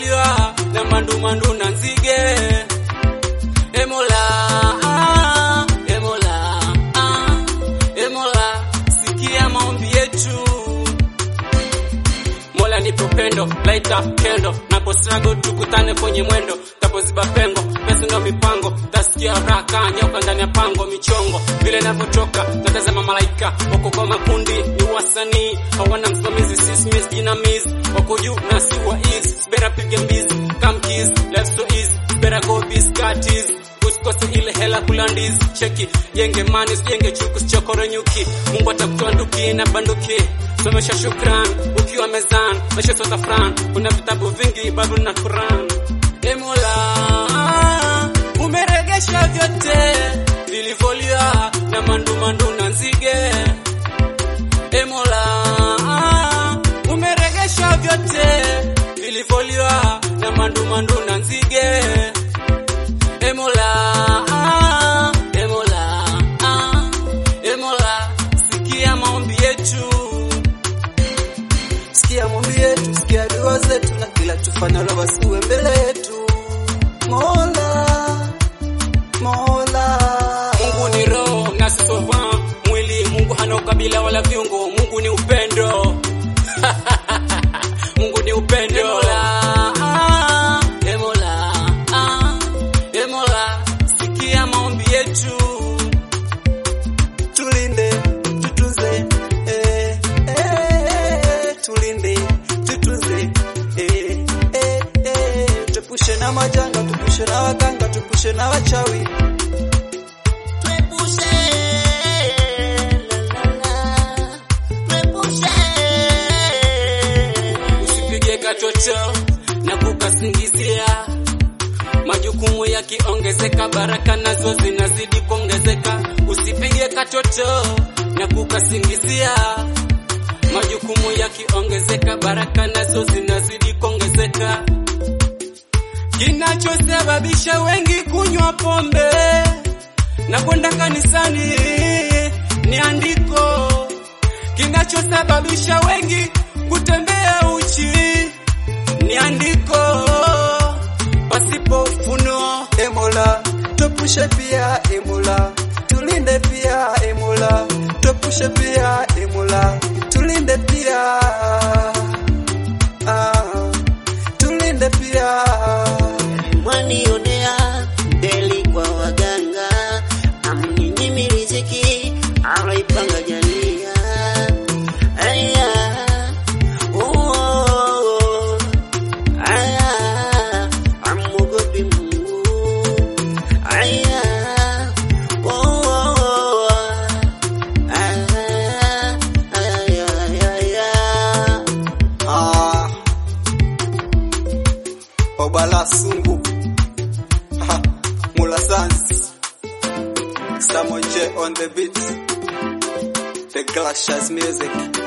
vilivoliwa na mandumandu na nzige. Emola, ah, Emola, ah, Emola, sikia maombi yetu. Mola nipe upendo, light up kendo, napo struggle tukutane kwenye mwendo, tapoziba pengo, pesa ndo mipango, tasikia raka nyoka ndani ya pango, michongo vile navyotoka, natazama malaika wako kwa makundi, ni wasanii hawana msimamizi, sismis jinamizi, wako juu na si wa east, bera piga mbizi, come kiss, left so easy, bera go biscuities usikose ile hela kulandizi cheki jenge mani usijenge chuku sichokoro nyuki mungu atakutoa nduki na banduki somesha shukran ukiwa mezan maisha sota fran kuna vitabu vingi bible na quran emola umeregesha vyote vilivoliwa na mandumandu na nzige emola umeregesha vyote vilivoliwa na mandumandu na nzige Emola, ah, Emola, ah, Emola, sikia maombi yetu. Sikia maombi yetu, sikia dua zetu, na kila tufanyalo basi uwe mbele yetu. Mola, Mola, Mungu ni roho na sisova mwili. Mungu hana ukabila wala viungo. Mungu ni upendo. Mungu ni upendo. Emola, ah, Emola, ah, Emola, sikia maombi yetu. tulinde, tutunze, eh, eh, tulinde, tutunze, eh, eh, eh, tupushe na majanga, tupushe na waganga, tupushe na wachawi. Tuepushe, la, la, la. Tuepushe. Usipige katoto na kukasingizia, majukumu yakiongezeka, baraka nazo zinazidi kuongezeka. Usipige katoto na kukasingizia, majukumu yakiongezeka, baraka nazo zinazidi kuongezeka. Kinachosababisha wengi kunywa pombe na kwenda kanisani ni andiko kinachosababisha wengi kutembea uchi ni andiko pasipo ufunuo. Emola, tupushe pia Emola, tulinde pia Emola, tupushe pia Emola, tulinde pia ah, tulinde pia Mwanionea deli kwa waganga, amninyimi riziki aloipanga jalia. Aya, oh, aya, amuogopi Mungu. Aya, oh, aya, aya, aya, ah, Obala Sungu ha, Mula Sans Samo J on the beat The Glaciers music